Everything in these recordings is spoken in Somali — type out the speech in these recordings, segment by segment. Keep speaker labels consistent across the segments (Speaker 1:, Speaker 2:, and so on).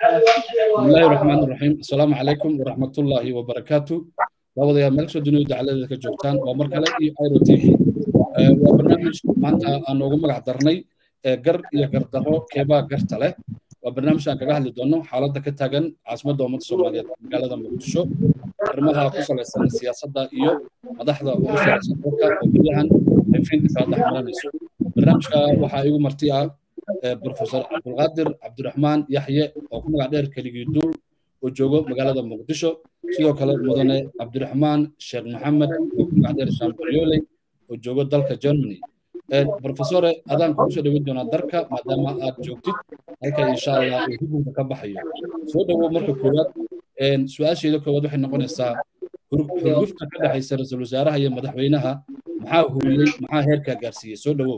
Speaker 1: بسم الله الرحمن الرحيم السلام عليكم ورحمة الله وبركاته labadayaa meel kasoo dunida dacaladeeda ka joogtaan waa mar kale iyo iro t v waa barnaamij maanta aan noogu magac darnay gar iyo gardarro keebaa garta leh waa barnaamij aan kaga hadli doono xaaladda ka taagan caasimadda ummadda soomaaliyeed magaalada muqdisho arrimaha ku salaysan siyaasadda iyo madaxda ugu salaysan dalka oo guryahan ay fiinta kala dhexmaranayso barnaamijka waxaa igu marti ah profesor cabdulqaadir cabdiraxmaan yaxye oo ku magac dheer keligii duul oo joogo magaalada muqdisho sidoo kale mudane cabdiraxmaan sheekh maxamed oo ku magac dheer shambaryoley oo joogo dalka germany profesore adaan kugu soo dhawin doonaa darka maadaama aad joogtid halka insha allah uu hukunka ka baxayo soo dhowow marka koowaad su-aasheeda koowaad waxay noqonaysaa xurgufta ka dhexaysa ra-iisul wasaaraha iyo madaxweynaha maxaa huriyey maxaa heerkaa gaarsiiyey soo dhowow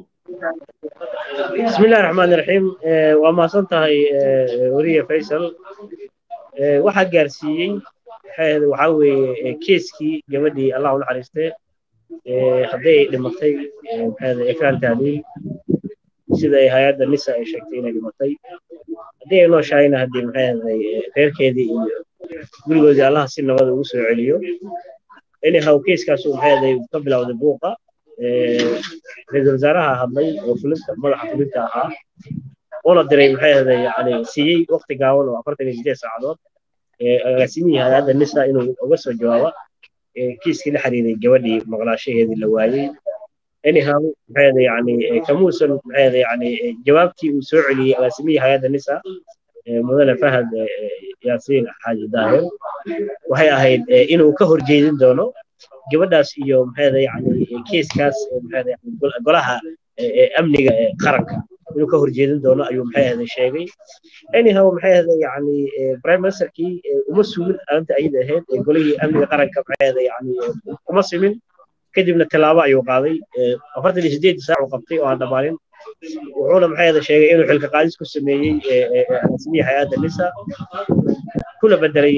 Speaker 2: بسم الله الرحمن الرحيم وما صنتهي ورية فيصل waxaa gaarsiiyey waxaa weeye keeskii gabadhii allah u naxariistay hadday dhimatay ekraan taaliil sida ay hay-adda nisa ay sheegtay inay dhimatay haddii ay nooshahayna haddii maxay reerkeedii iyo gurigoodii allaha si nabada ugu soo celiyo anyhow keeskaasu maxay ka bilowday buuqa ra-iisul wasaaraha hadlay oo fulinta madaxa fulinta ahaa una diray maxay ahday yani siiyey waqti gaaban oo afartan iyo sideed saacadood agaasimihii hay-adda nisa inuu uga soo jawaabo kiiskii la xiriiray gabadhii maqnaashaheedii la waayey anyhow maxay ahday yani kamuusan maxay ahday yani jawaabtii uu soo celiyey agaasimihii hay-adda nisa mudane fahad yaasiin xaaji daahir waxay ahayd inuu ka horjeedin doono gabadhaas iyo maxayda yani kiiskaas maxayda golaha amniga qaranka inuu ka horjeedin doono ayuu maxay ahday sheegay anyhow maxay ahday yani prime ministerkii uma sugin arrinta ayada ahayd golihii amniga qaranka maxay ahday yani uma simin kadibna tallaabo ayuu qaaday afartan iyo sideed saac uu qabtay oo aan dhammaanin wuxuuna maxay ahday sheegay inuu xilka qaadis ku sameeyey rasmiyii hay-adda nisa kuna bedelay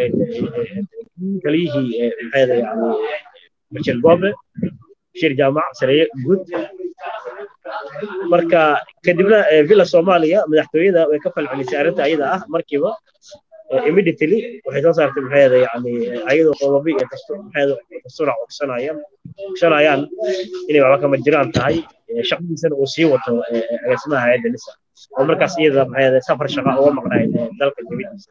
Speaker 2: kaliyihii maxay ahday yani bashir gobe bashir jaamac sareeye guud marka kadibna villa soomaaliya madaxtooyada way ka falcelisay arrinta ayada ah markiiba immediately waxay soo saartay maxay ahday yani ayadoo qodobi iyo dastuurac ogsanayaan ogsanayaan inay waxba kama jiraan tahay shaqadiisana uu sii wato agaasimaha hay-adda nisa oo markaas iyada maxay ahday safar shaqa uga maqnayd dalka dibadiisa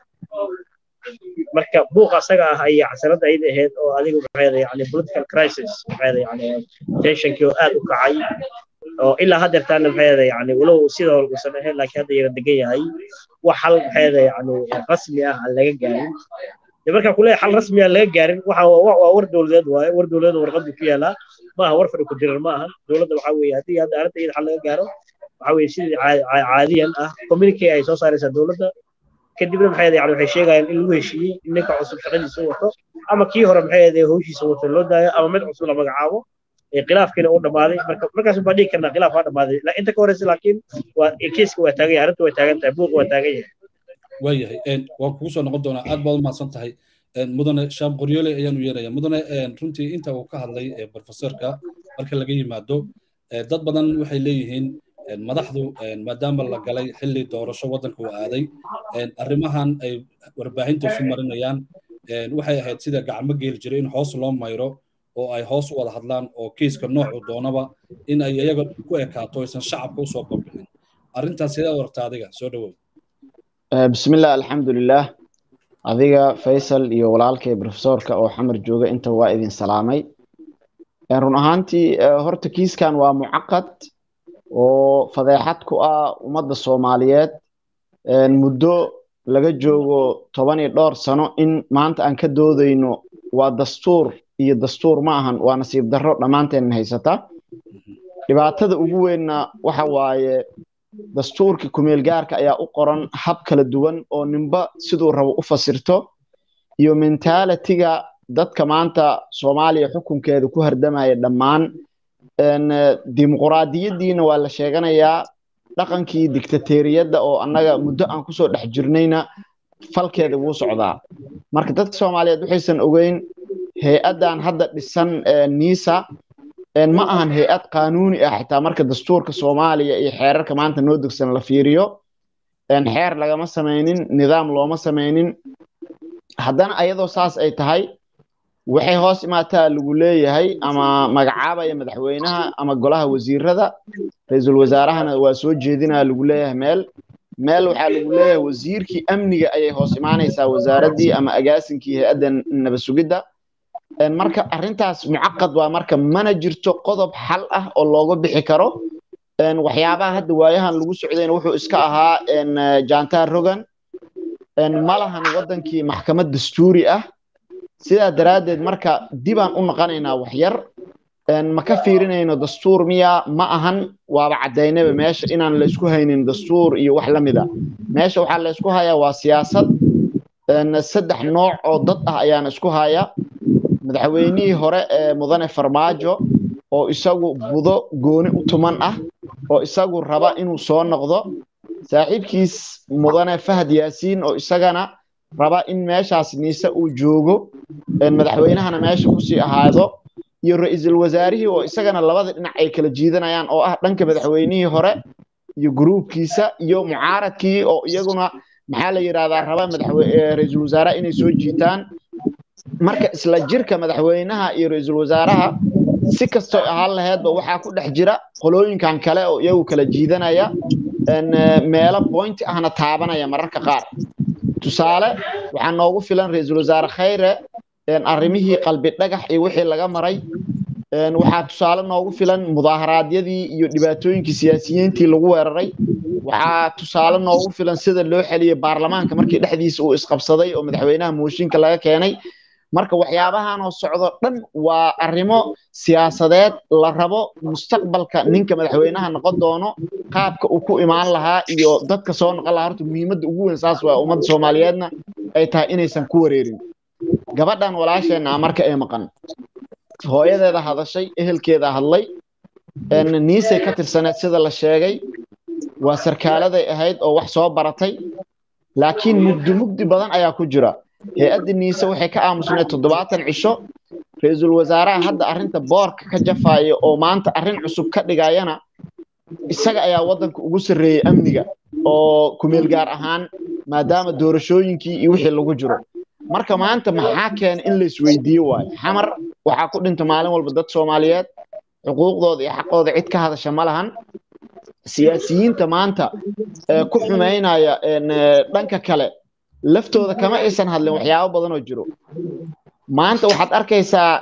Speaker 2: marka buuq asaga ah ayay xasanada ayada ahayd oo adigu maxay ahday yani political crisis maxay ahday yani tensionkii oo aad u kacay oo ilaa haddeertaana maxay ahday yani walow sidoo uusan ahayn laakiin hadda yara degan yahay wax hal maxay ahday yani rasmi ah aan laga gaarin de markaa kuleeyahay xal rasmi aan laga gaarin waxa waa war dowladeed waaye war dowladeed warqadu ku yaalaa maaha war fadhi ku dirar ma aha dowladda waxaa weeye haddii hadda arrinta iyada xal laga gaaro waxaa weeye sidii caadiyan ah communique ay soo saaraysaa dowladda kadibna maxay ahday yani waxay sheegayaan in lagu heshiiyey in ninka cusub shaqadiisa wato ama kii hore maxay ahday hawshiisa wato loo daayo ama mid cusub la magacaabo khilaafkiina uu dhammaaday marka markaas baa dhigi karnaa khilaaf waa dhammaaday inta ka horeysa laakiin waa kiiska waa taagan yahay arrinta waa taagan tahay buuqa waa taagan yahay
Speaker 1: waayahay waan kugu soo noqon doonaa aad baad u mahadsan tahay mudane shaam qoryoole ayaan u yeeraya mudane runtii inta uu ka hadlay profesorka marka laga yimaado dad badan waxay leeyihiin madaxdu maadaama la galay xilli doorasho waddanka uu aaday arrimahan ay warbaahinta isu marinayaan waxay ahayd sida gacmo geeli jiray in hoos loo mayro oo ay hoos u wada hadlaan oo kiiska noocu doonaba in ay iyaga ku ekaato aysan shacabka usoo bambixin arrintaas sidee warta adiga soo dhawow
Speaker 3: bismillah alxamdulilah adiga faysal iyo walaalkay profesorka oo xamar jooga inta waa idin salaamay run ahaantii horta kiiskan waa mucaqad oo fadeexad ku ah ummadda soomaaliyeed muddo laga joogo toban iyo dhowr sano in maanta aan ka doodayno waa dastuur iyo dastuur ma ahan waa nasiib darro dhammaanteen haysata dhibaatada ugu weynna waxa waaye dastuurkii kumeel gaarka ayaa u qoran hab kala duwan oo ninba siduu rabo u fasirto iyo mentaalitiga dadka maanta soomaaliya xukunkeeda ku hardamaya dhammaan dimuquraadiyaddiina waa la sheeganayaa dhaqankii dictatoriyadda oo annaga muddo aan kusoo dhex jirnayna falkeeda wuu socdaa marka dadka soomaaliyeed waxaysan ogeyn hay-addan hadda dhisan nisa ma ahan hay-ad qaanuuni ah xitaa marka dastuurka soomaaliya iyo xeerarka maanta noo degsan la fiiriyo xeer lagama samaynin nidaam looma samaynin haddana ayadoo saas ay tahay waxay hoos imaataa lagu leeyahay ama magacaabaya madaxweynaha ama golaha wasiirada ra-iisul wasaarahana waa soo jeedinaya lagu leeyahay meel meel waxaa lagu leeyahay wasiirkii amniga ayay hoos imaanaysaa wasaaraddii ama agaasinkii hay-adda nabad sugidda marka arrintaas mucaqad waa marka mana jirto qodob xal ah oo looga bixi karo waxyaabaha hadda waayahan lagu socdayna wuxuu iska ahaa jantar rogan ma lahan waddankii maxkamad dastuuri ah sidaa daraaddeed marka dibaan u noqonaynaa wax yar ma ka fiirinayno dastuur miya ma ahan waaba caddaynaba meesha inaan la isku haynin dastuur iyo wax la mida meesha waxaa la isku hayaa waa siyaasad saddex nooc oo dad ah ayaana isku haya madaxweynihii hore ee mudane farmaajo oo isagu budo gooni u tuman ah oo isagu raba inuu soo noqdo saaxiibkiis mudane fahad yaasiin oo isagana raba in meeshaas niise uu joogo madaxweynahana meesha kusii ahaado iyo ra-iisul wasaarihii oo isagana labada dhinac ay kala jiidanayaan oo ah dhanka madaxweynihii hore iyo gruubkiisa iyo mucaaradkii oo iyaguna maxaa la yidhahdaa raba ra-iisul wasaaraha inay soo jiitaan marka isla jirka madaxweynaha iyo ra-iisul wasaaraha si kastoo ahaan laheedba waxaa ku dhex jira qolooyinkan kale oo iyagu kala jiidanaya meelo boynti ahna taabanaya mararka qaar tusaale waxaa noogu filan ra-iisul wasaare khayre arrimihii qalbi dhagax iyo wixii laga maray waxaa tusaale noogu filan mudaaharaadyadii iyo dhibaatooyinkii siyaasiyiintii lagu weeraray waxaa tusaale noogu filan sida loo xeliyey baarlamaanka markii dhexdiisa uu isqabsaday oo madaxweynaha mooshinka laga keenay marka waxyaabahan oo socdo dhan waa arrimo siyaasadeed la rabo mustaqbalka ninka madaxweynaha noqon doono qaabka uu ku imaan lahaa iyo dadka soo noqon lahaa horta muhiimadda ugu weyn saas waa ummadda soomaaliyeedna ay tahay inaysan ku wareerin gabadhan walaasheenna marka ay maqan hooyadeeda hadashay ehelkeeda hadlay niisay ka tirsaneed sida la sheegay waa sarkaaladay ahayd oo wax soo baratay laakiin mugdi mugdi badan ayaa ku jira hay-adda niise waxay ka aamusneed toddobaatan cisho ra-iisul wasaaraha hadda arrinta boorka ka jafaya oo maanta arrin cusub ka dhigayana isaga ayaa waddanka ugu sarreeyey amniga oo kumeel gaar ahaan maadaama doorashooyinkii iyo wixii lagu jiro marka maanta maxaa keena in la isweydiiyo waayo xamar waxaa ku dhinta maalin walba dad soomaaliyeed xuquuqdooda iyo xaqooda cid ka hadasha ma lahan siyaasiyiinta maanta ku xumaynaya dhanka kale laftooda kama aysan hadlin waxyaabo badan oo jiro maanta waxaad arkaysaa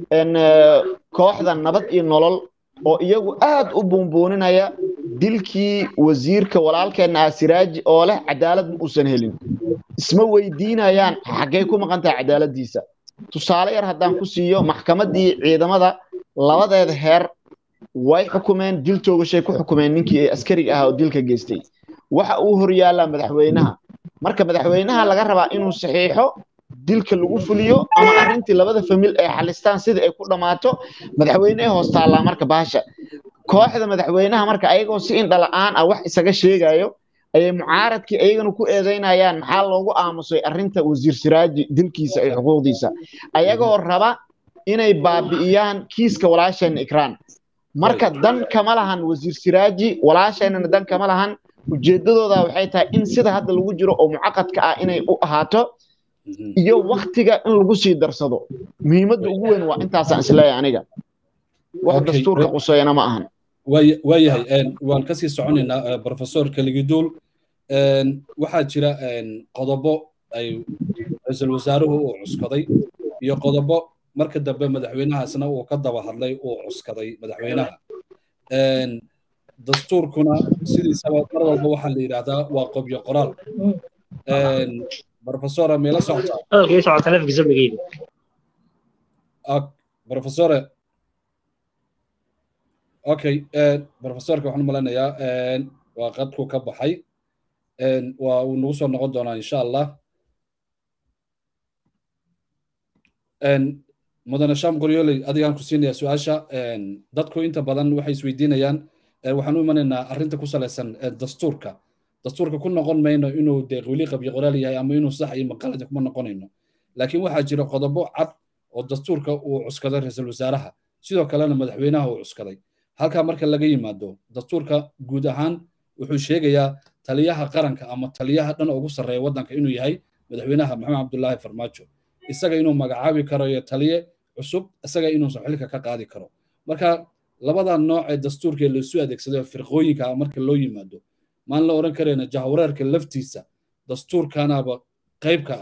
Speaker 3: kooxda nabad iyo nolol oo iyagu aad u buunbuuninaya dilkii wasiirka walaalkeenna ah siraaji oo leh cadaalad ma uusan helin isma weydiinayaan xaggay ku maqan tahay cadaaladdiisa tusaale yar haddaan ku siiyo maxkamaddii ciidamada labadeeda heer way xukumeen dil toogashay ku xukumeen ninkii askariga ahaa oo dilka geystay waxa uu horyaallaa madaxweynaha marka madaxweynaha laga rabaa inuu saxiixo dilka lagu fuliyo ama arrintii labada famil ay xalistaan sida ay ku dhammaato madaxweyne ay hoos taallaa marka baasha kooxda madaxweynaha marka ayagoo si indhala-aan ah wax isaga sheegayo ayay mucaaradkii ayagana ku eedeynayaan maxaa loogu aamusay arrinta wasiir siraaji dilkiisa iyo xuquuqdiisa ayagoo raba inay baabi'iyaan kiiska walaasheenna ikraan marka dan kama lahan wasiir siraaji walaasheennana dan kama lahan ujeedadooda waxay tahay in sida hadda lagu jiro oo mucaqadka ah inay u ahaato iyo waktiga in lagu sii darsado muhiimadda ugu weyn waa intaasaan isleeyahay aniga wax dastuurka quseeyana ma ahan
Speaker 1: waayahay waan kasii soconaynaa professor keligiduul waxaa jira qodobo ay ra-iisul wasaaruhu uu cuskaday iyo qodobo marka dambe madaxweynahaasna uu ka daba hadlay uu cuskaday madaxweynaha dastuurkuna sidiisaba mar walba waxaa la yidhaahdaa waa qobyo qoraal professora meela socotaa professore okay professorka waxaan u maleynayaa waa qadku ka baxay waa uu nagu soo noqon doonaa insha allah mudane sham qoryoley adigaan ku siinayaa su-aasha dadku inta badan waxay isweydiinayaan waxaan u imanaynaa arrinta ku salaysan dastuurka dastuurka ku noqon mayno inuu dee weli qabyo qoraal yahay ama inuu sax iyo maqalada kuma noqonayno laakiin waxaa jira qodobo cad oo dastuurka uu cuskaday ra-iisul wasaaraha sidoo kalena madaxweynaha uu cuskaday halkaa marka laga yimaado dastuurka guud ahaan wuxuu sheegayaa taliyaha qaranka ama taliyaha dhan ugu sarreeya waddanka inuu yahay madaxweynaha maxamed cabdullaahi farmaajo isaga inuu magacaabi karo iyo taliye cusub isaga inuusan xilka ka qaadi karo marka labada nooc ee dastuurka laisu adeegsado firqooyinka marka loo yimaado maan la oran karayna jahwareerka laftiisa dastuurkanaba qayb ka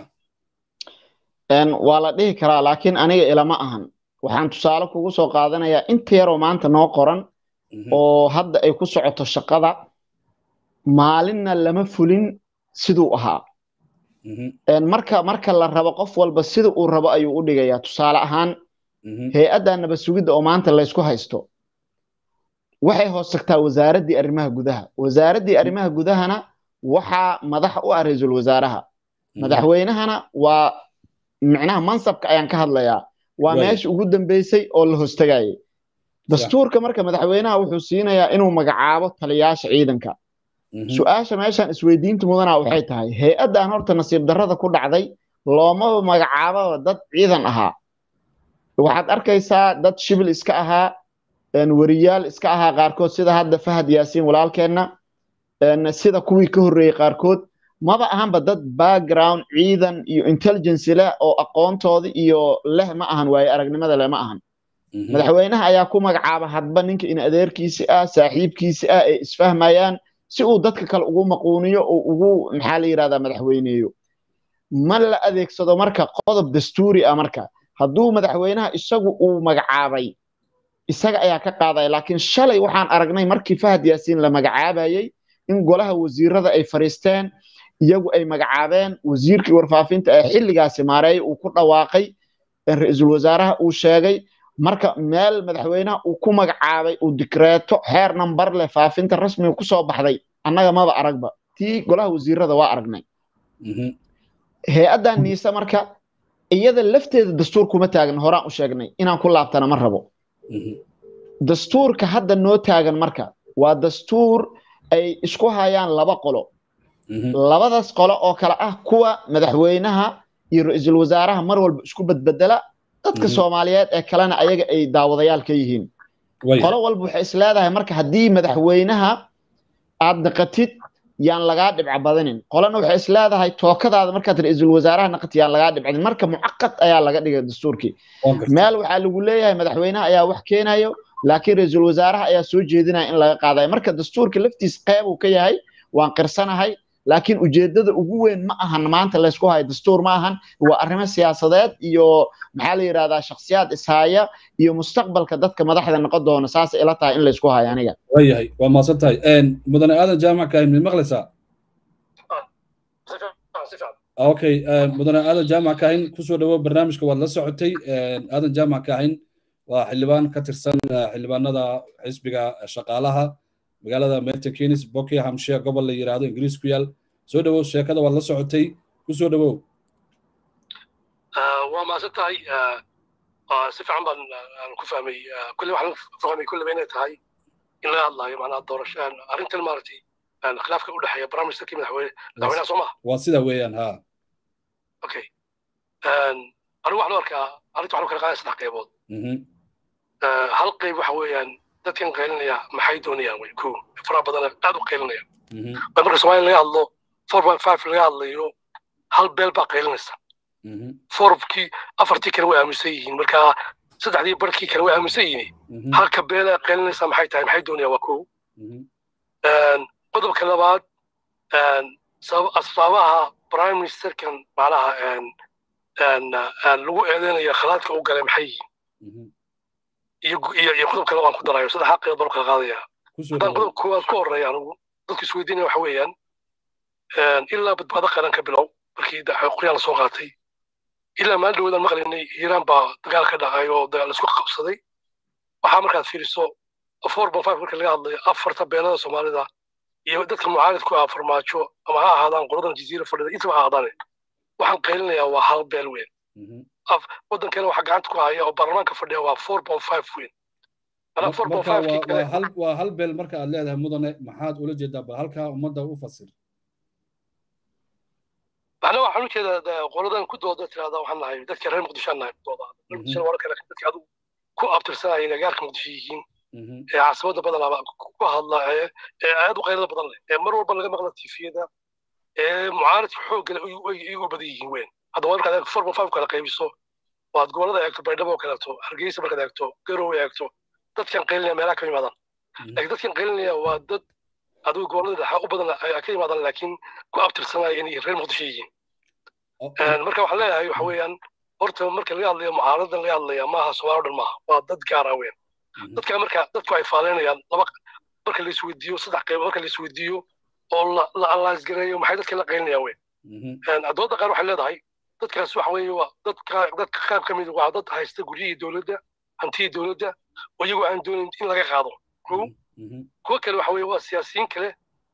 Speaker 3: ah waa la dhihi karaa laakiin aniga ilama ahan waxaan tusaale kugu soo qaadanayaa inta yaroo maanta noo qoran oo hadda ay ku socoto shaqada maalinna lama fulin siduu ahaa marka marka la rabo qof walba sida uu rabo ayuu u dhigayaa tusaale ahaan hay-adda nabad sugidda oo maanta laysku haysto waxay hoos tagtaa wasaaraddii arrimaha gudaha wasaaraddii arrimaha gudahana waxaa madax u ah ra-iisul wasaaraha madaxweynahana waa micnaha mansabka ayaan ka hadlayaa waa meesha ugu dambeysay oo la hoostagayay dastuurka marka madaxweynaha wuxuu siinayaa inuu magacaabo taliyaasha ciidanka su-aasha meeshan isweydiinta mudana waxay tahay hay-addan horta nasiib darrada ku dhacday loomaba magacaababa dad ciidan ahaa waxaad arkaysaa dad shibil iska ahaa weriyaal iska ahaa qaarkood sida hadda fahad yaasiin walaalkeenna sida kuwii ka horreeyey qaarkood maba ahanba dad background ciidan iyo intelligence leh oo aqoontooda iyo leh ma ahan waaye aragnimada leh ma ahan madaxweynaha ayaa ku magacaaba hadba ninka in adeerkiisi ah saaxiibkiisi ah ay isfahmayaan si uu dadka kale ugu maquuniyo oo ugu maxaa la yidhahdaa madaxweyneeyo ma la adeegsado marka qodob dastuuri ah marka hadduu madaxweynaha isagu uu magacaabay isaga ayaa ka qaadaya laakiin shalay waxaan aragnay markii fahad yaasiin la magacaabayey in golaha wasiirada ay fariisteen iyagu ay magacaabeen wasiirkii warfaafinta ee xilligaasi maareey uu ku dhawaaqay ra-iisul wasaaraha uu sheegay marka meel madaxweynaha uu ku magacaabay uu dikreeto xeer nambar leh faafinta rasmiga ku soo baxday annaga maba aragba tii golaha wasiirada waa aragnay hay-addan niise marka iyada lafteeda dastuur kuma taagna horaan u sheegnay inaan ku laabtana ma rabo dastuurka hadda noo taagan marka waa dastuur ay isku hayaan laba qolo labadaas qolo oo kale ah kuwa madaxweynaha iyo ra-iisul wasaaraha mar walba isku badbedela dadka soomaaliyeed ee kalena ayaga ay daawadayaal ka yihiin qolo walba waxay is leedahay marka haddii madaxweynaha aad naqatid yaan lagaa dhibca badanin qolana waxay is leedahay tookadaada markaad ra-iisul wasaaraha naqatid yaan lagaa dhibcadin marka mucaqad ayaa laga dhigay dastuurkii meel waxaa lagu leeyahay madaxweynaha ayaa wax keenayo laakiin ra-iisul wasaaraha ayaa soo jeedinaya in laga qaadayo marka dastuurka laftiis qeyb uu ka yahay waan qirsanahay laakiin ujeedada ugu weyn ma ahan maanta laysku hayo dastuur ma ahan waa arrimo siyaasadeed iyo maxaa la yidhahdaa shakhsiyaad ishaya iyo mustaqbalka dadka madaxda noqon doona saas ila tahay in laysku hayo aniga
Speaker 1: waayahay waa mahadsan tahay mudane aadan jaamac kahin mid maqlaysaa okay mudane aadan jaamac kahin kusoo dhawo barnaamijka waad la socotay aadan jaamac kahin waa xildhibaan ka tirsan xildhibaanada xisbiga shaqaalaha magaalada milton keynes buckinghamshire gobol la yiraahdo ingiriis ku yaal soo dhawow sheekada waad la socotay ku soo dhawow
Speaker 4: waa mahadsan tahay si fiican baan ku fahmay kulle waxaan fahmay kulleba inay tahay in laga hadlaayo macnaha doorasho arrintan maaragtay khilaafka u dhexeeya barnaamijkii madaxweyne madaxweynaha soo maha
Speaker 1: waa sida weeyaan ha
Speaker 4: okay anigu waxaan u arkaa arrinta waxaan u kala qaadaya saddex qaybood hal qayb waxa weeyaan dadkan qaylinaya maxay doonayaan way ko faraha badan aad u qaylinaya marka soomaaliya laga hadlo four point five laga hadlayo hal beel baa qaylinaysa forbkii afartii kale way aaminsan yihiin marka saddexdii barkii kale way aaminsan yihiin halka beela qaylinaysa maxay tahay maxay doonayaan waa ko qodobka labaad asbaabaha prime ministerkan macnaha lagu eedeynaya khalaadka u galay maxay yihiin iyo qodob kale waan ku darayo saddex xaqeed baan kala qaadaya haddaan qodob koowaad ku horeeya anigu dadku isweydiinaya waxa weeyaan ilaa badbaado qaran ka bilow markii qoryaan lasoo qaatay ilaa maalin dhawoodaan maqlaynay hiiraan baa dagaal ka dhacay oo dagaal isku qabsaday waxaa markaad fiiriso four point five marka laga hadlayo afarta beelada soomaalida iyo dadka mucaaridku ah farmaajo ama ha ahaadaan qoladan jaziira fadhida intaba ha ahaadaane waxaan qaylinayaa waa hal beel weyn waddankeena waxa gacanta ku haya oo baarlamaanka fadhiya waa four point five weyn
Speaker 1: waa hal beel marka aad leedahay mudane maxaad ula jeedaa ba halkaa ummadda u fasir
Speaker 4: macnaha waxaan u jeedaa qoladan ku dooda tirahda waxaan nahay dadka reer muqdisho aan nahay ku dooda muqdisho waa kale dadka adigu ku abtirsanaya inay gaarka muqdisho yihiin ee caasimada badanaba ku hadla ee aad u qaylada badan leh ee mar walba laga maqla tifiyada ee mucaaradka xoogga leh iyagu badan yihiin weyn hadda waa markaad formal five kala qaybiso waad gobolada eegto baydhabo oo kaleeto hargeysa markaad eegto garowe eegto dadkan qaylinaya meelaha ka yimaadaan laakiin dadkan qaylinaya waa dad adigu gobolada dhexa u badan ka yimaadaan laakiin ku abtirsanaya inay reer muqdisho yihiin marka waxaan leeyahay waxa weeyaan horta marka laga hadlayo mucaaradan laga hadlaya maaha soomaali o dhan maaha waa dad gaara weyn dadka marka dadku ay faaleynayaan laba marka la isweydiiyo saddex qayb marka la isweydiiyo oo la allaasgareeyo maxay dadka la qaylinayaan weyn dooda qaar waxay leedahay dadkaas waxa weeye waa dadka dadka qaab ka mid waa dad haysta guryihii dowladda hantiyii dowladda oo iyagoo aan doonayn in laga qaado ko kuwo kale waxa weeye waa siyaasiyiin kale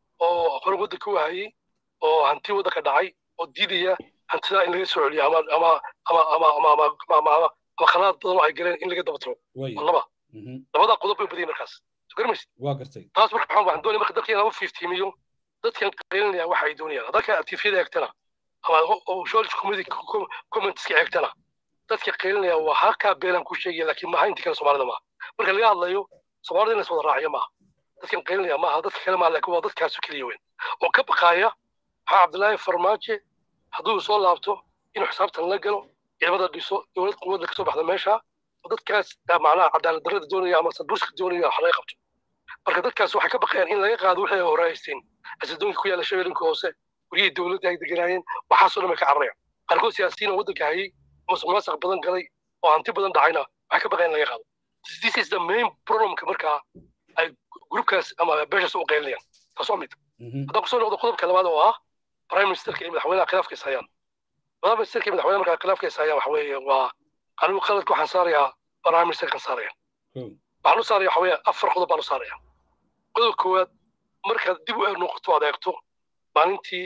Speaker 4: oo hore waddanka u hayay oo hanti waddanka dhacay oo diidaya hantidaa in laga soo celiyo ama ama ama ama ama ama ama ama ama khalaad badan oo ay galeen in laga daba tiro laba labadaa qodob bay badiyay markaas garmaysid
Speaker 1: waa gartay
Speaker 4: taas marka waxaan waxaan doonaya marka dadka in laba fiftiimiyo dadkan qaylinaya waxa ay doonayaan dadka tifyada eegtana ama social community commentska eegtana dadka qaylinaya waa halkaa beelan ku sheegaya laakiin maaha intii kale soomaalida maaha marka laga hadlayo soomaalida in la iswada raaciyo maaha dadkan qaylinaya maaha dadka kale maaha laakiin waa dadkaasu keliya weyn oo ka baqaaya maxaa cabdilaahi farmaajo hadduu soo laabto inuu xisaabtan la galo ciidamada dhiso dowlad quwadda kasoo baxda meesha oo dadkaas macnaha cadaalad darrada doonaya ama sadburska doonaya wax laga qabto marka dadkaas waxay ka baqayaan in laga qaado wixii ay horeysteen asidoonka ku yaalla shabeelinka hoose guryihii dowladda ay deganaayeen waxaasoo dhan bay ka cararayaan qaarkood siyaasiyiin oo waddanka hayay musuq maasuq badan galay oo hanti badan dhacayna waxay ka baqayaan in laga qaado this is the main problemka markaa ay grupkaas ama beeshaas u qaylinayaan taas waa mid haddaan kusoo noqdo qodobka labaad oo ah prime ministerka iyo madaxweynaha khilaafka is hayaan prime ministerka iyo madaxweynaha markaa khilaafka is hayaan waxa weeye waa anigu qaladka waxaan saarayaa prime ministerkan saaraya waxaan u saaraya waxa weeye afar qodob baan u saaraya qodobka koowaad markaad dib u eeg noqoto aad eegto maalintii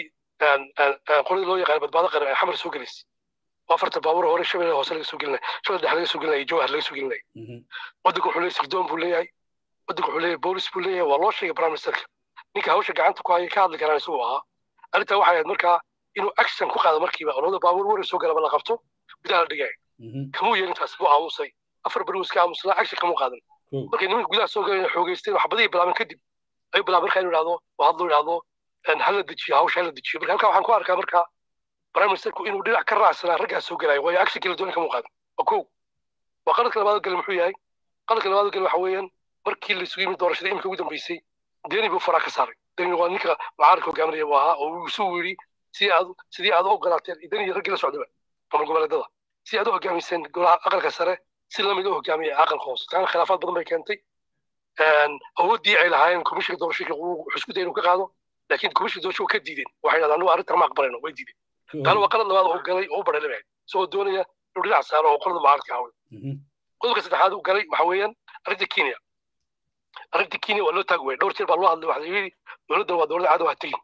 Speaker 4: qoladii loo yaqaan badbaado qaran ee xamar soo gelaysay oo afarta baabuur hore shabeelle hoose laga soo gelinaya shabeelle dhexe laga soo gelinaya jawhar laga soo gelinaya waddanka wuxuu leeyahay sirdoon buu leeyahay waddanka wuxuu leeyahay boolis buu leeyahay waa loo sheegay prime ministerka ninka hawsha gacanta ku haya ka hadli karaan isagoo ahaa arrintaa waxay ahayd markaa inuu action ku qaado markiiba olada baabuur warar soo galaba la qabto gudaha la dhigaya kamuu yeelin taas buu aamusay afar beri iska aamusnaa action kamuu qaadan markay nimanka gudaha soo galeen xoogeysteen wax badii bilaabeen kadib ayuu bilaabay markaa inuu idhahdo oo hadlo idhahdo hala dejiyo hawsha hala dejiyo marka halkaa waxaan ku arkaa markaa prime ministerku inuu dhinac ka raacsanaa raggaas soo gelaya waayo action kala dooni kamuu qaadan waa kow waa qaladka labaad gale muxuu yahay qaladka labaad gale waxa weeyaan markii la isugu yimid doorashada imika ugu dambeysay deni buu faraa ka saaray deni waa ninka mucaaradka hogaaminaya buu ahaa oo uu isu yidhi sidii aad sidii aad u ogolaateen deni iyo raggii la socdaba ama goboleedada si aad u hogaamiseen golaha aqalka sare si lamid u hogaamiya aqalka hoose taana khilaafaad badan bay keentay awooddii ay lahaayeen komishinka doorashooyinka wuxuu isku dayay inuu ka qaado laakiin komishinka doorasho ka diideen waxay yidhahdaan anugu arrintan ma aqbalayno way diideen taana waa qalad labaad oo galay oo u badhay lebahay isagoo doonaya inuu dhinac saaro oo qolada mucaaradka haway qodobka saddexaad uu galay waxa weeyaan arrinta kenya arrinta kenya waa loo taagi waayay dhowr jeer baa loo hadlay waxaa yidhi dowladdan waa dowladda cadow ha tegin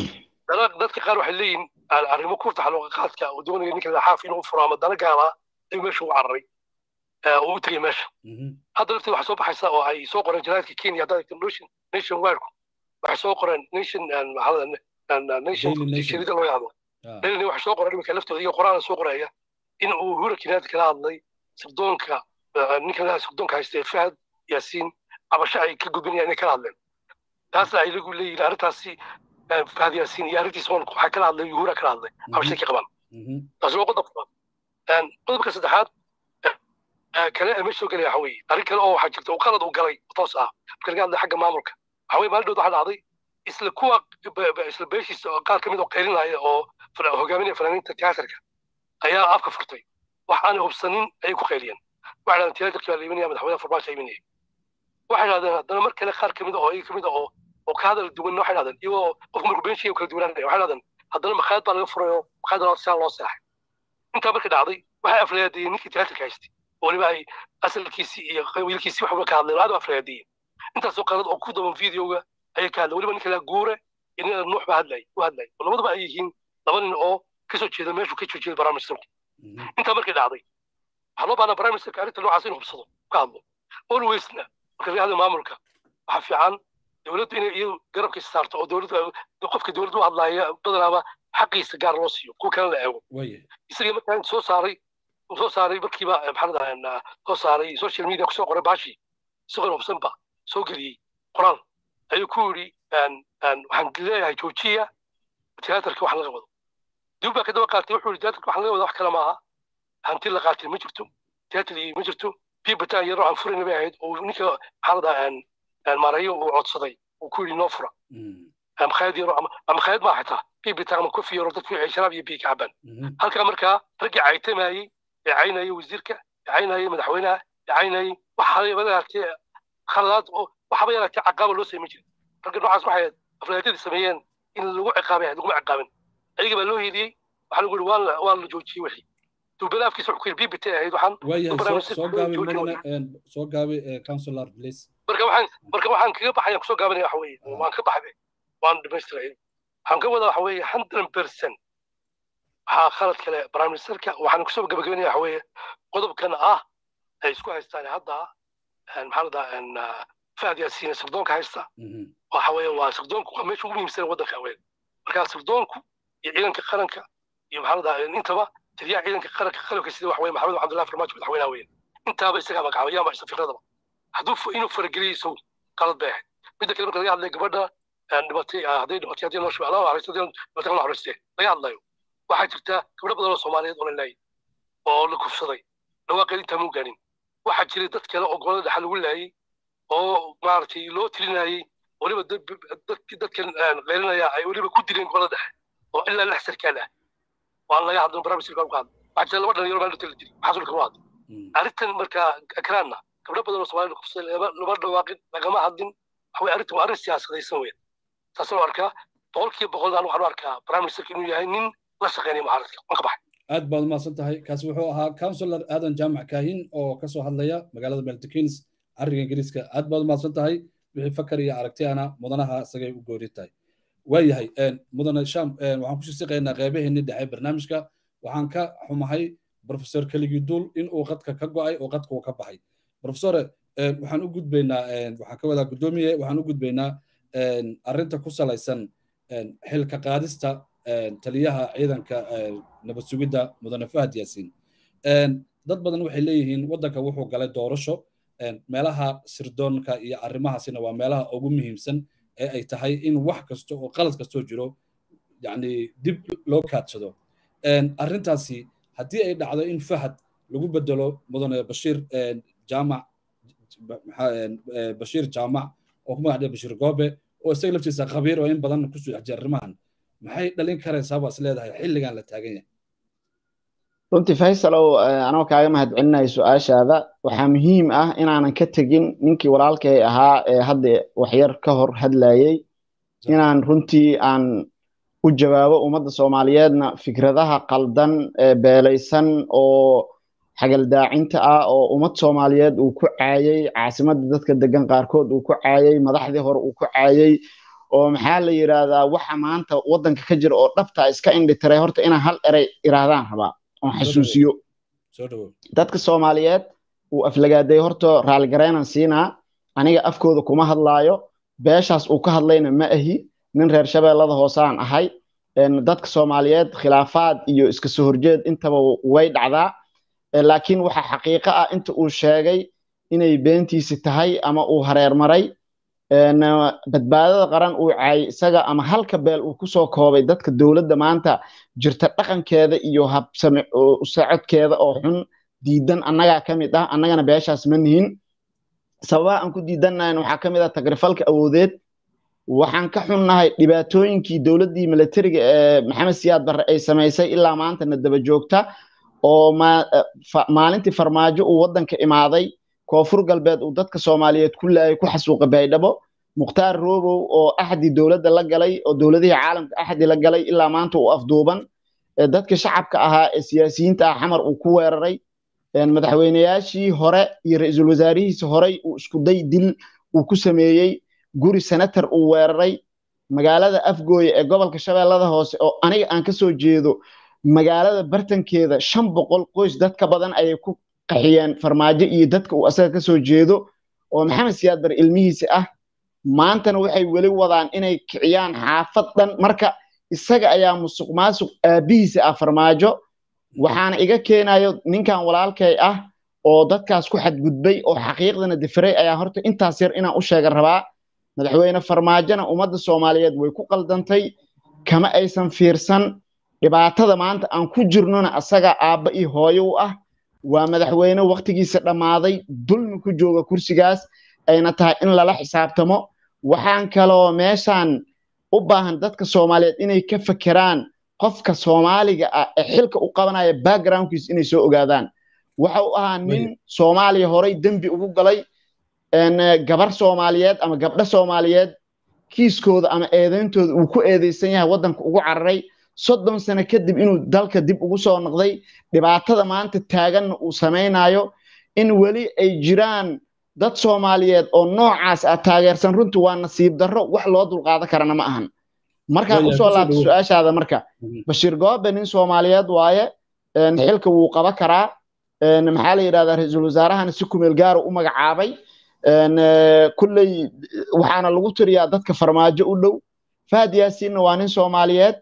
Speaker 4: dadka qaar waxay leeyihin arrimo ku taxalluqa qaadka oo doonaya ninka laxaaf inuu furo ama dana gaala ayuu meesha ugu cararay oo u tegay meesha hadda lafteeda waxaa soo baxaysa oo ay soo qoreen janaadka kenya haddaad egto nation nation wireku waxay soo qoreen nation nation shirida loo yahdo daily waxay soo qoreen iminka laftooda iyo qoraan soo qoraya in uu hura kinaad kala hadlay sirdoonka ninka sirdoonka haystay fahad yaasiin cabasho ay ka gudbinayaan inay kala hadleen taasna ay lagu leeyihin arrintaasi fahad yaasiin iyo arrintiisa waxaa kala hadlay yuhura kala hadlay cabashay ka qabaan taasi waa qodob labaad qodobka saddexaad kale ee meesha soo gelaya waxa weeye arrin kale oo waxaa jirta oo qalad uu galay toos ah marka laga hadlay xagga maamulka waxa weye maalin dhood waxaa dhacday isla kuwa isla beeshiisa qaar ka mid oo qaylinaya oo hogaaminaya fanaaniinta tiyaatarka ayaa afka furtay wax aanay hubsanin ayay ku qayliyeen waxay dhahdeen tiyaatarkii baa la imanaya madaxweynaha farmaajo imanaya waxay dhahdeen haddana mar kale qaar ka mid oo iyaga ka mid oo oo ka hadal duwan waxay dhahdeen iyagoo qofku markuu been sheegay kala duwanaanaya waxay dhahdeen haddana makhaayad baa laga furay oo makhaayad saa loo seexay intaa markay dhacday waxay aflayaadiyeen ninkii tiyaatarka haystay oo weliba ay asalkiisii iyo wiilkiisii waxba ka hadleen aad u aflayaadiyeen intaasoo qalad oo ku daban videoga ayay ka hadleen weliba ninka laa guure iyo nin nuux ba hadlay u hadlay oo labaduba ay yihiin laba nin oo kasoo jeeda meeshuu ka soo jeeda prime ministerku intaa markay dhacday waxaa loo baahnaa prime ministerka arrinta noocaas inuu hubsado ka hadlo alwaysna marka laga hadla maamulka waxaa fiican dowladdu inay iyadu garabkiisa saarto oo dowladdu qofka dowladdu u hadlaaya badanaaba xaqiisa gaar loo siiyo kuwa kale la eego isagii markaa inta soo saaray soo saaray markiiba maxaa soo saaray social media kusoo qoray baashi isagoo hubsanba soo geliyey qoraal ayuu ku yidhi waxaan leeyahay joojiya tiyaatarka wax laga wado dib baa kadaba qaatay wuxuu yidhi tiyaatarka wax laga wado wax kale maaha hanti la qaatay ma jirto tiyaatar ma jirto bibataan yaroo aan furayna bay ahayd oo ninka maxaa maarayo uu codsaday uu ku yidhi noo fura makhaayad yaro ama makhaayad maa xitaa bibitaan ama kofi yaro dadku ay sharaab iyo biyo ka cabaan halkaa markaa raggii caytamayey ee caynayay wasiirka ee caynayay madaxweynaha ee caynayay waxaba yaraatee khaladaad oo waxaba yaraatee caqaaba loo sameyn jiray ragga noocaas waxay aflaadyadii sameeyeen in lagu ciqaabay ahayd laguma ciqaabin ayaga baa loo heliyey waxaa lagu yidhi waa la waa la joojiyey wixii duubada afkiisa wuxuu ku yidhi bbit ahayd waxaan
Speaker 1: waayahay soo gaabi mudane soo gaabi councilor please
Speaker 4: marka waxaan marka waxaan kaga baxaya kusoo gaabanaya waxa weeye waan ka baxday waan dhamaystiray waxaan ka wadaa waxa weeye hundred percent waxaa khalad kale prime ministerka waxaan kusoo gabagabanaya waxa weeye qodobkan ah ay isku haystaan hadda maxaa ladaa fahad yaasiin sirdoonka haysta waxa weeye waa sirdoonku waa meesha ugu muhiimsan waddanka weyn marka sirdoonku iyo ciidanka qaranka iyo maxaa ladaa intaba taliyaha ciidanka qaranka qalabka sida waxa weye maxamed cabdullahi farmaajo madaxweynaha weyn intaaba isagaa magacaaba yaama isa fikradaba hadduu inuu farageliyo isagu qalad bay ahayd midda kale marka laga hadlaya gabadha dhibatay hadday dhibatay haddii noo shubaa haraysto dhibatay la harayste laga hadlayo waxaa jirta gabdho badan oo soomaaliyeed oo la laayay oo la kufsaday dhawaaqeed intaa muu gaanin waxaa jiray dad kale oo golada dhexa lagu laayay oo maaragtay loo tilinayay weliba dadkii dadkan qeylinaya ay weliba ku dileen golada dhexe oo ilaa lix sarkaal ah waan laga hadlo barnaamijka ku hadlo waxaa jira laba dhalinyaro baa la dili maxaa kama hadlo arrintan marka akraanna gabdho badan oo soomaalida kufsaday lama dhawaaqin lagama hadlin waxa arrintan waa arrin siyaasadaysan weyn taasna waa arkaa boqolkiiba boqol aan waxaan u arkaa prime ministerka inuu yahay nin la shaqeynaya mucaaradka waan ka baxay
Speaker 1: aad baad umahadsan tahay kaasi wuxuu ahaa councilor aadan jaamac kaahin oo kasoo hadlaya magaalada meltikins arriga ingiriiska aad baad umahadsan tahay wixii fakar iyo aragtiyana mudanaha isagay u goori tahay waayahay mudane sham waxaan ku shisiqaynaa qeybaheennii dhexe barnaamijka waxaan ka xumahay professor keligii duul in uu qadka ka go'ay oo qadka uu ka baxay professore waxaan u gudbaynaa waxaan ka wadaa guddoomiye waxaan u gudbaynaa arrinta ku salaysan xilka qaadista taliyaha ciidanka nabad sugidda mudane fahad yaasiin dad badan waxay leeyihiin waddanka wuxuu galay doorasho meelaha sirdoonka iyo arrimahaasina waa meelaha ugu muhiimsan ee ay tahay in wax kasta oo qalad kastoo jiro yani dib loo kaadsado arrintaasi haddii ay dhacdo in fahad lagu bedelo mudane bashiir jaamac bashiir jaamac oo ku magacdhiya bashiir goobe oo isaga laftiisa khabiir oo in badan kusoo xejiya arrimahan maxay dhalin karaysaa baa is leedahay xilligan la taagan yahay
Speaker 3: runtii faysalow anoo kaaga mahadcelinayo su-aashaada waxaa muhiim ah inaanan ka tegin ninkii walaalkay ahaa ee hadda waxyar ka hor hadlayey inaan runtii aan u jawaabo ummadda soomaaliyeedna fikradaha qaldan ee beelaysan oo xagaldaacinta ah oo ummad soomaaliyeed uu ku caayey caasimadda dadka degan qaarkood uu ku caayey madaxdii hore uu ku caayey oo maxaa la yidhaahdaa waxa maanta waddanka ka jira oo dhabtaa iska indhitiray horta inaan hal erey iraahdaan rabaa oon xasuusiyo dadka soomaaliyeed uu aflagaaday horta raalligareynan siinaa aniga afkooda kuma hadlaayo beeshaas uu ka hadlayna ma ahi nin reer shabeellada hoosaan ahay dadka soomaaliyeed khilaafaad iyo iska soo horjeed intaba way dhacdaa laakiin waxa xaqiiqo ah inta uu sheegay inay beentiisi tahay ama uu hareermaray badbaadada qaran uu caayay isaga ama halka beel uu kusoo koobay dadka dowladda maanta jirta dhaqankeeda iyo habsame socodkeeda oo xun diidan annagaa ka mid ah annagana beeshaas ma nihin sababaha aan ku diidannahayn waxaa ka mid ah tagrifalka awoodeed waxaan ka xunnahay dhibaatooyinkii dowladdii militariga ee maxamed siyaad barre ay samaysay ilaa maantana daba joogta oo maalintii farmaajo uu waddanka imaaday koonfur galbeed uu dadka soomaaliyeed ku laayay ku xasuuqa baydhabo mukhtaar roobow oo axdi dowladda la galay oo dowladihii caalamka axdi la galay ilaa maanta uu afduuban dadka shacabka ahaa ee siyaasiyiinta ah xamar uu ku weeraray madaxweyneyaashii hore iyo ra-iisul wasaarihiisa horey uu iskuday dil uu ku sameeyey guri senator uu weeraray magaalada afgooye ee gobolka shabeellada hoose oo aniga aan ka soo jeedo magaalada bartankeeda shan boqol qoys dad ka badan ayay ku qaxiyeen farmaajo iyo dadka uu asaga ka soo jeedo oo maxamed siyaad bar ilmihiisa ah maantana waxay weli wadaan inay kiciyaan xaafad dhan marka isaga ayaa musuq maasuq aabihiisa ah farmaajo waxaana iga keenayo ninkan walaalkay ah oo dadkaas ku xadgudbay oo xaqiiqdana difiray ayaa horta intaas yar inaan u sheega rabaa madaxweyne farmaajona ummadda soomaaliyeed way ku qaldantay kama aysan fiirsan dhibaatada maanta aan ku jirnona asaga aabba iyo hooyo u ah waa madaxweyne waktigiisa dhammaaday dulmi ku jooga kursigaas ayna tahay in lala xisaabtamo waxaan kaloo meeshaan u baahan dadka soomaaliyeed inay ka fekeraan qofka soomaaliga ah ee xilka u qabanaya backgroundkiis inay soo ogaadaan waxa uu ahaa nin soomaaliya horay dembi ugu galay gabar soomaaliyeed ama gabdho soomaaliyeed kiiskooda ama eedeyntooda uu ku eedeysan yahay waddanka ugu cararay soddon sano kadib inuu dalka dib ugu soo noqday dhibaatada maanta taaganna uu samaynayo in weli ay jiraan dad soomaaliyeed oo noocaas ah taageersan runtii waa nasiib darro wax loo dulqaadan karana ma ahan markaan usoo laabta su-aashaada marka bashiir goobe nin soomaaliyeed waaye xilka wuu qaba karaa maxaa la yidhahdaa ra-iisul wasaarahana si kumeel gaara u magacaabay kulley waxaana lagu tiriyaa dadka farmaajo u dhow fahad yaasiinna waa nin soomaaliyeed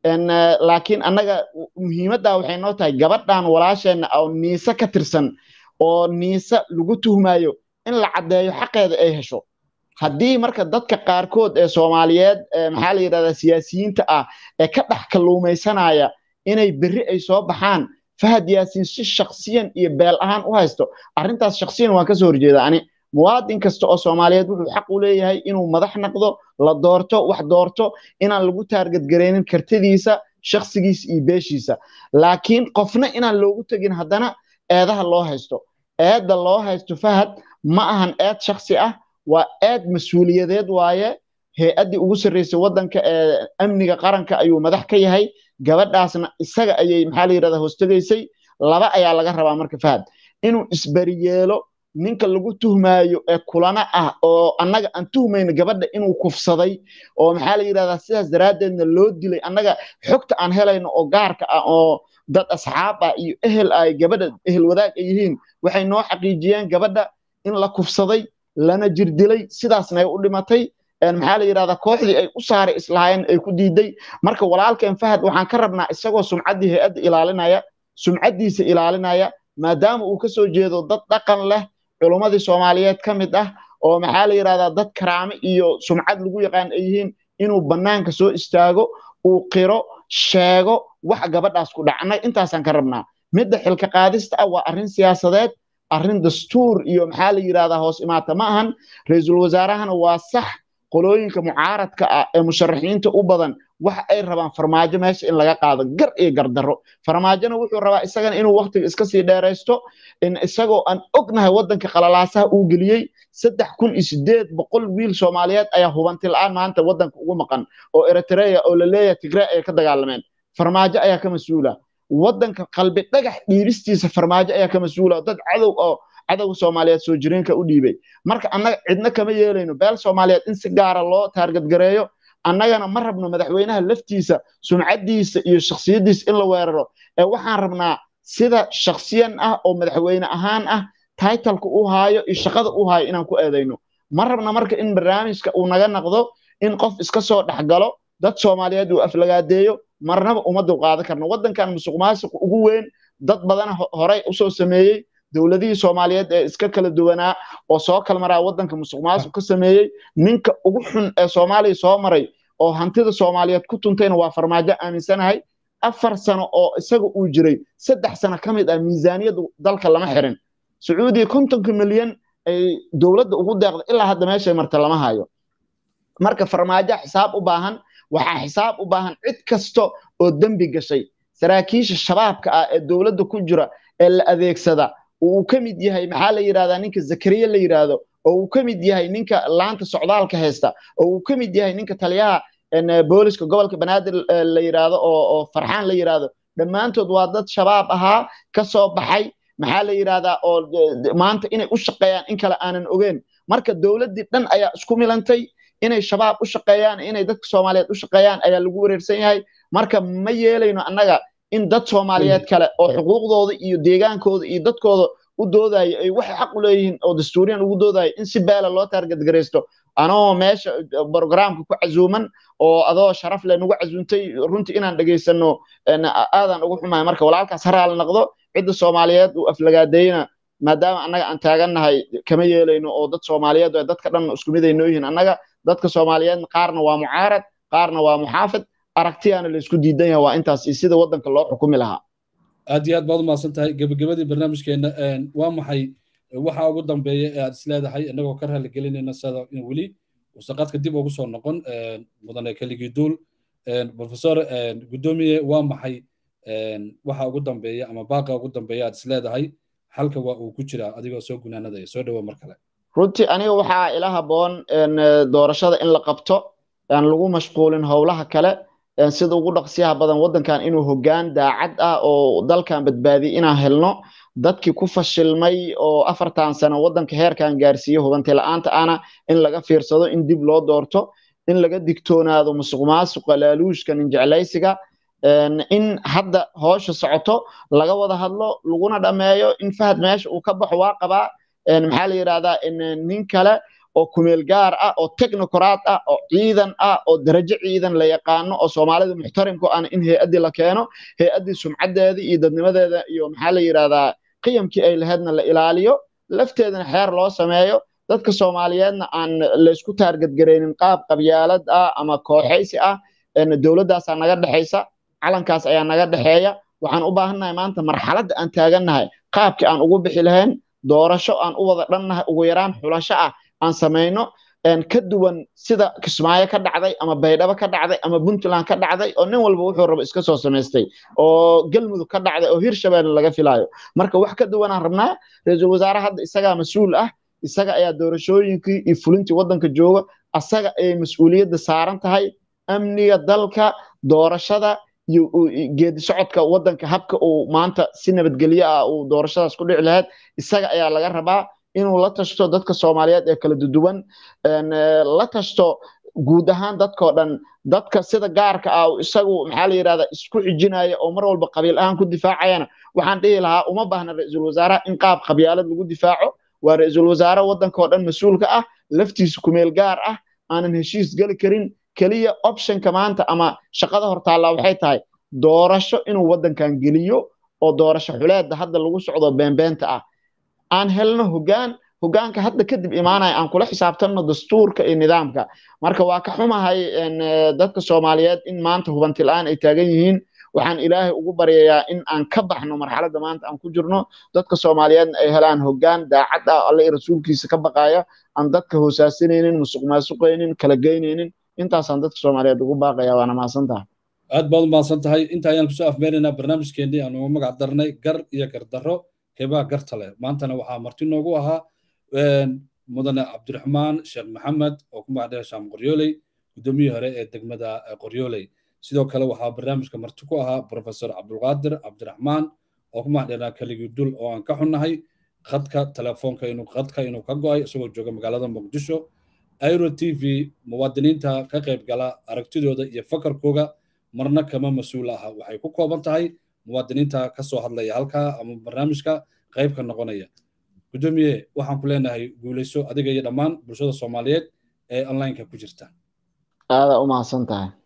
Speaker 3: laakiin annaga muhiimaddaa waxay noo tahay gabadhan walaasheenna oo niise ka tirsan oo niise lagu tuhmayo in la caddeeyo xaqeeda ay hesho haddii marka dadka qaarkood ee soomaaliyeed maxaa la yidhahdaa siyaasiyiinta ah ee ka dhex kalluumaysanaya inay berri ay soo baxaan fahad yaasiin si shaksiyan iyo beel ahaan u haysto arrintaas shaksiyan waan kasoo horjeeda ani muwaadin kasta oo soomaaliyeed wuxuu xaq u leeyahay inuu madax noqdo la doorto wax doorto inaan lagu taargadgaraynin kartidiisa shaksigiisa iyo beeshiisa laakiin qofna inaan loogu tegin haddana eedaha loo haysto eedda loo haysto fahad ma ahan eed shaksi ah waa eed mas-uuliyadeed waaye hay-addii ugu sarreysay waddanka ee amniga qaranka ayuu madax ka yahay gabadhaasna isaga ayay maxaa la yidhahdaa hoostegaysay laba ayaa laga rabaa marka fahad inuu isberiyeelo ninka lagu tuhmaayo ee kulana ah oo annaga aan tuhmayno gabadha inuu kufsaday oo maxaa la yidhahdaa sidaas daraaddeedna loo dilay annaga xogta aan helayno oo gaarka ah oo dad asxaab ah iyo ehel ay gabadha ehel wadaag ay yihiin waxay noo xaqiijiyeen gabadha in la kufsaday lana jirdilay sidaasna ay u dhimatay maxaa la yidhahdaa kooxdii ay u saaray islahaayeen ay ku diiday marka walaalkeen fahad waxaan ka rabnaa isagoo sumcaddii hay-adda ilaalinaya sumcaddiisa ilaalinaya maadaama uu ka soo jeedo dad dhaqan leh culummadii soomaaliyeed ka mid ah oo maxaa la yidhahdaa dad karaame iyo sumcad lagu yaqaan ay yihiin inuu bannaanka soo istaago uu qiro sheego wax gabadhaas ku dhacnay intaasaan ka rabnaa midda xilka qaadista ah waa arrin siyaasadeed arrin dastuur iyo maxaa la yidhahdaa hoos imaata ma ahan ra-iisul wasaarahana waa sax qolooyinka mucaaradka ah ee musharaxiinta u badan wax ay rabaan farmaajo meesha in laga qaado gar iyo gardarro farmaajona wuxuu rabaa isagana inuu waktiga iska sii dheeraysto in isagoo aan ognahay waddanka qalalaasaha uu geliyey saddex kun iyo sideed boqol wiil soomaaliyeed ayaa hubanti la-aan maanta waddanka ugu maqan oo eritrea oo la leeyahay tigre ay ka dagaalameen farmaajo ayaa ka mas-uula waddanka qalbi dhagax dhiibistiisa farmaajo ayaa ka mas-uula dad cadow oo cadowga soomaaliyeed soo jireenka u dhiibay marka annaga cidna kama yeelayno beel soomaaliyeed in si gaara loo taargadgareeyo annagana ma rabno madaxweynaha laftiisa sumcaddiisa iyo shaksiyaddiisa in la weeraro ee waxaan rabnaa sida shaksiyan ah oo madaxweyne ahaan ah taitalka u haayo iyo shaqada u haayo inaan ku eedayno ma rabna marka in barnaamijka uu naga naqdo in qof iska soo dhexgalo dad soomaaliyeed uu aflagaadeeyo marnaba uma dulqaadan karno waddankan musuq maasuq ugu weyn dad badana horey usoo sameeyey dowladihii soomaaliyeed ee iska kala duwanaa oo soo kala maraa waddanka musuq maasuq ka sameeyey ninka ugu xun ee soomaaliya soo maray oo hantida soomaaliyeed ku tuntayna waa farmaajo aaminsanahay afar sano oo isaga uu jiray saddex sano ka mid ah miisaaniyadda dalka lama xirin sacuudiya kontonka milyan ay dowladda ugu deeqda ilaa hadda meeshay marta lama hayo marka farmaajo xisaab u baahan waxaa xisaab u baahan cid kasta oo dembi gashay saraakiisha shabaabka ah ee dowladda ku jira ee la adeegsada uu ka mid yahay maxaa la yidhahdaa ninka zakariya la yidhaahdo oo uu ka mid yahay ninka laanta socdaalka haysta oo uu ka mid yahay ninka taliyaha booliska gobolka banaadir la yidhaahdo oo farxaan la yidhaahdo dhammaantood waa dad shabaab ahaa ka soo baxay maxaa la yidhahdaa oo maanta inay u shaqeeyaan in kale aanan ogeyn marka dowladdii dhan ayaa isku milantay inay shabaab u shaqeeyaan inay dadka soomaaliyeed u shaqeeyaan ayaa lagu wareersan yahay marka ma yeelayno annaga in dad soomaaliyeed kale oo xuquuqdooda iyo deegaankooda iyo dadkooda u doodayo ay waxay xaq u leeyihiin oo dastuuriyan ugu doodayo in si beela loo taargadgaraysto anoo meesha programka ku casuuman oo adoo sharaf leh nagu casuuntay runtii inaan dhegaysano aadaan ugu xumahay marka walaalkaas haraal noqdo cidda soomaaliyeed uu aflagaadeeyna maadaama annaga aan taagannahay kama yeelayno oo dad soomaaliyeed oo dadka dhan isku mid ay noo yihiin annaga dadka soomaaliyeedna qaarna waa mucaarad qaarna waa muxaafid aragtiyaana la isku diidan yahay waa intaas iyo sida waddanka loo xukumi lahaa
Speaker 1: aad iyo aad baad umahadsan tahay gebagabadii barnaamijkeena waa maxay waxa ugu dambeeya ee aad isleedahay innagoo ka raaligelinayna sida in weli wasaqadka dib ugu soo noqon mudane keligii duul professor guddoomiye waa maxay waxa ugu dambeeya ama baaqa ugu dambeeya aad isleedahay halka waa uu ku jiraa adigoo soo gunaanadaya soo dhawo mar kale
Speaker 3: runtii aniga waxaa ila habboon doorashada in la qabto aan lagu mashquulin howlaha kale sida ugu dhaqsiyaha badan waddankan inuu hoggaan daacad ah oo dalkan badbaadiy inaan helno dadkii ku fashilmay oo afartan sano waddanka heerkan gaarsiiye hubanti la'aanta ana in laga fiirsado in dib loo doorto in laga digtoonaado musuq maasuqa laaluushka ninjeclaysiga in hadda hoosha socoto laga wada hadlo laguna dhammeeyo in fahad meesha uu ka baxo waa qabaa maxaa la yidhahdaa nin kale oo kumeel gaar ah oo technocrat ah oo ciidan ah oo darajo ciidan la yaqaano oo soomaalida muxtarimku aan in hay-addii la keeno hay-addii sumcaddeedii iyo dadnimadeeda iyo maxaa la yidhahdaa qiyamkii ay lahaydna la ilaaliyo lafteedana xeer loo sameeyo dadka soomaaliyeedna aan laysku taargadgaraynin qaab qabyaalad ah ama kooxaysi ah dowladdaasaa naga dhexaysa calankaas ayaa naga dhexeeya waxaan u baahannahay maanta marxaladda aan taagannahay qaabkii aan ugu bixi lahayn doorasho aan u wada dhannahay ugu yaraan xulasho ah aan samayno ka duwan sida kismaayo ka dhacday ama baydhabo ka dhacday ama puntland ka dhacday oo nin walba wuxuu rabo iska soo samaystay oo galmudug ka dhacday oo hirshabeelle laga filaayo marka wax ka duwanaan rabnaa ra-iisul wasaare hadda isagaa mas-uul ah isaga ayaa doorashooyinkii iyo fulintii waddanka jooga asaga ayay mas-uuliyadda saaran tahay amniga dalka doorashada iyo geedi socodka waddanka habka uu maanta si nabadgelyo ah uu doorashadaas ku dhici lahayd isaga ayaa laga rabaa inuu la tashto dadka soomaaliyeed ee kala duduwan la tashto guud ahaan dadkao dhan dadka sida gaarka ah isagu maxaa la yidhahdaa isku xijinaya oo mar walba qabiil ahaan ku difaacayana waxaan dhihi lahaa uma baahna ra-iisul wasaaraha in qaab qabyaalad lagu difaaco waa ra-iisul wasaare waddankao dhan mas-uulka ah laftiisa kumeel gaar ah aanan heshiis geli karin keliya optionka maanta ama shaqada hortaallaa waxay tahay doorasho inuu waddankan geliyo oo doorasho xuleedda hadda lagu socdo beenbeenta ah aan helno hoggaan hoggaanka hadda kadib imaanaya aan kula xisaabtanno dastuurka iyo nidaamka marka waa ka xumahay dadka soomaaliyeed in maanta hubanti la-aan ay taagan yihiin waxaan ilaahay ugu baryayaa in aan ka baxno marxaladda maanta aan ku jirno dadka soomaaliyeedna ay helaan hoggaan daacad ah alle rasuulkiisa ka baqaya aan dadka hoosaasinaynin musuq maasuqaynin kala geynaynin intaasaan dadka soomaaliyeed ugu baaqaya waana mahadsan tahay
Speaker 1: aad baad u mahadsan tahay inta ayaan kusoo afmeynaynaa barnaamijkeennii aan ugu magac darnay gar iyo gardarro keebaa garta leh maantana waxaa marti noogu ahaa mudane cabdiraxmaan sheekh maxamed oo ku magacdhaya shaam qoryooley guddoomiyihii hore ee degmada qoryooley sidoo kale waxaa barnaamijka marti ku ahaa professor cabdulqaadir cabdiraxmaan oo ku magacdheynaa keligii dul oo aan ka xunnahay khadka telefoonka inuu khadka inuu ka go'ay isagoo jooga magaalada muqdisho airo t v muwaadiniinta ka qayb gala aragtidooda iyo fakarkooga marna kama mas-uul aha waxay ku kooban tahay muwaadiniinta ka soo hadlaya halkaa ama barnaamijka qayb ka noqonaya guddoomiye waxaan ku leenahay guulayso adiga iyo dhammaan bulshada soomaaliyeed ee onlineka ku jirta
Speaker 3: aadaa u mahadsan tahay